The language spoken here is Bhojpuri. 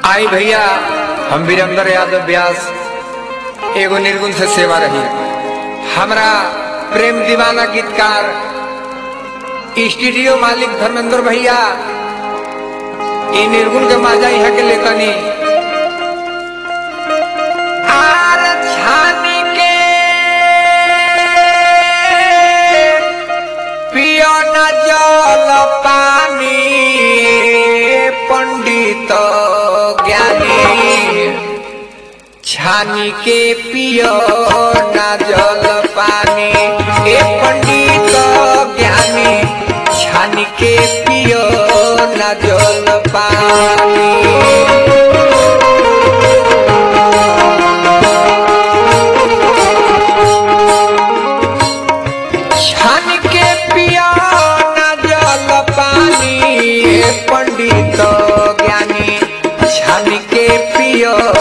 आई भैया हम वीरेंद्र यादव व्यास एगो निर्गुण से सेवा रही हमरा प्रेम दीवाना गीतकार स्टूडियो मालिक धर्मेंद्र भैया ई निर्गुण के माजा यहाँ के लेतनी आर छानी के पियो न जल पानी पंडित ज्ञानी छानी के पियो न जल पानी ए पंडित ज्ञानी छानी के पियो न जल पानी छान के पिया न जल पानी हे पंडित ज्ञानी छान